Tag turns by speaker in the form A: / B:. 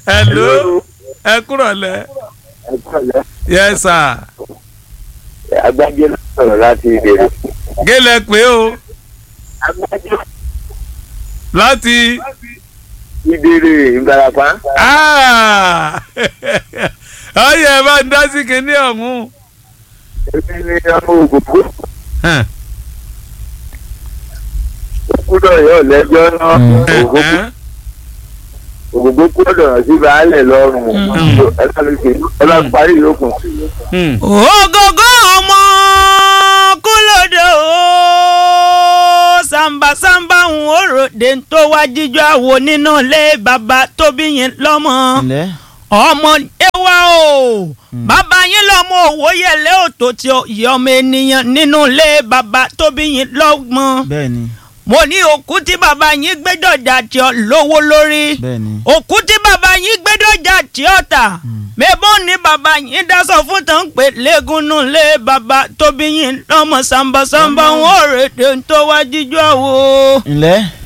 A: hello ẹ kúrọ̀ lẹ
B: ẹ kọ́lẹ̀
A: yes sir
B: agbájé ló sọ̀rọ̀ láti ìbéèrè.
A: gélẹ̀ pé o
B: agbájé
A: láti
B: ìbéèrè ìbarapá.
A: Ah! ọyẹ ẹ bá ń dá sí kinní ọ̀hún.
B: èmi ni ọmọ ògògbó
A: Hàn.
B: kúdọ̀ yóò lẹ́jọ́ náà ògògbó
A: Hàn.
B: ògògbó kúdọ̀ sí baálẹ̀ lọ́rùn ẹ bá mi ṣe ẹ bá parí yòókù.
A: Hmm.
C: ògógó ọmọ kúlódé o sàmbàsàmbà ń òròde tó wá jíjọ àwo nínú ilé bàbá tóbi yẹn lọ́mọ
D: ǹlẹ́
C: ọmọ ewa o bàbá yín lọ́mọ òwò yẹlẹ òtò tí ó yẹ ọmọ ènìyàn nínú ilé bàbá tóbi yín lọ́gbọ́n
D: bẹ́ẹ̀ ni
C: mo ní òkú tí bàbá yín gbé dọ̀jà tí ó lówó lórí
D: bẹ́ẹ̀ ni
C: òkú tí bàbá yín gbé dọ̀jà tí ó tà mẹ́bọ́ ni bàbá yín dáṣọ fún tán pé lẹ́gùnnù lé bàbá tóbi yín lọ́mọ sàmbàsàmbà ń wò rèé tó wá jíjọ́ wo.
D: ǹlẹ́